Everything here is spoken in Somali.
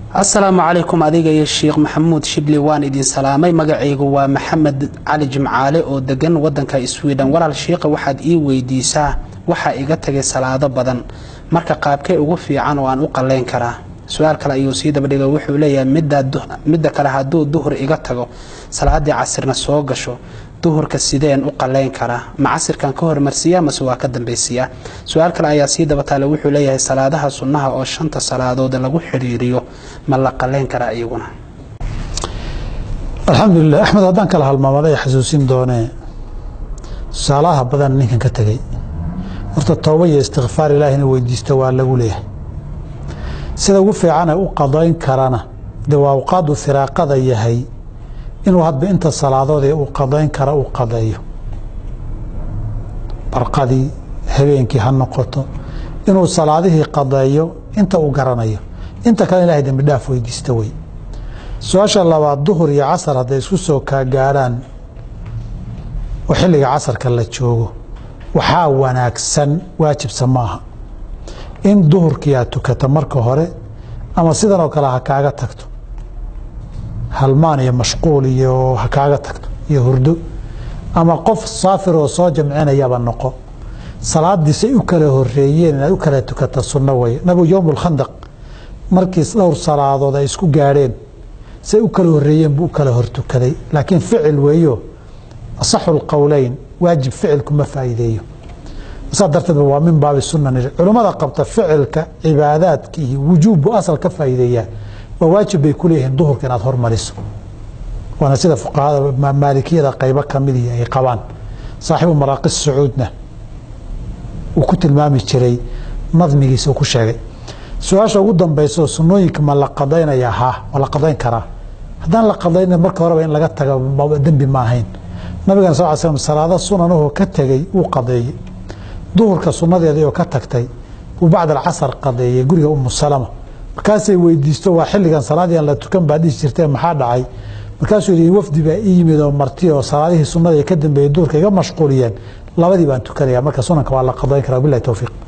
asalaamu calaykum adiga iyo sheekh maxamuud shibli waan idin salaamay magacaygu waa maxamed cali jimcaale oo degan wadanka sweden walaal sheikha waxaad ii weydiisaa waxaa iga tagay salaado badan marka qaabkee ugu fiican oo aan u qaleyn karaa su-aal kale ayuu sii dabadhiga wuxuu leeyahay midda kale hadduu duhur iga tago salaadii casirna soo gasho duhurka sideen u qaleyn karaa ma casirkan ka hormarsiiya mase waa ka dambaysiiyaa su-aal kale ayaa sii dabataale wuxuu leeyahay salaadaha sunnaha oo shanta salaadood lagu xiriiriyo ma la qaleyn karaa iyaguna alxamdulilah axmed haddaan kala halmaamada xasuusin doonee tusaalaha badan ninkan ka tegey horta tooba iyo istikfaar ilaahina weydiista waa lagu leeyahay sida ugu fiicane u qadayn karana de waa awqaadu firaaqada yahay inuu hadba inta salaadoodee uu qadayn kara uu qadeeyo barqadii habeenkii ha noqoto inuu salaadihii qadeeyo inta uu garanayo inta kale ilahay dembi dhaaf weydiista wey su-aasha labaad duhur iyo casar hadday isku soo kaagaadhaan oo xilliga casarka la joogo waxaa wanaagsan waajibsa maaha in duhurkii aad tukata marka hore ama sidan oo kale ha kaaga tagto halmaan iyo mashquul iyo ha kaaga tagto iyo hurdo ama qof saafir oo soo jamcinayaba noqo salaadiisay u kala horeeyeen inaad u kala tukata sunno wey nabigu yowm lkhandaq markii dhowr salaadood ay isku gaadheen say u kala horeeyeen buu u kala hortukaday laakiin ficil weeyo asaxu lqowleyn waajib ficilku ma faa'iideeyo saa darteed waa min baabi sunan culummada qabta ficilka cibaadaadka iyo wujuubbu asal ka faa'iideeyaa waa waajib bay ku leeyihiin duhurka inaad hormariso waana sida fuqahada maalikiyada qaybo kamidii ay qabaan saaxibu maraaqi sacuudna uu ku tilmaami jiray nadmigiisa uu ku sheegay su-aasha ugu dambayso sunooyinka ma la qadaynaya ha ma la qadayn karaa haddaan la qadayna marka horeba in laga taga dembi ma ahayn nabigan sal l slam salaado sunanuhu ka tegey wuu qadeeyey duhurka sunadeedii oo ka tagtay uu bacd alcasar qadeeyey guriga umu salama markaasay weydiisto waa xilligan salaadii aan la tukan baa dhihi jirtee maxaa dhacay markaasuu yidhi wafdi baa ii yimid oo marti oo salaadihii sunnada ka dambeeyey duurka iga mashquuliyeen labadii baan tukanaya marka sunanka waa la qadayn karaa bilahi towfiiq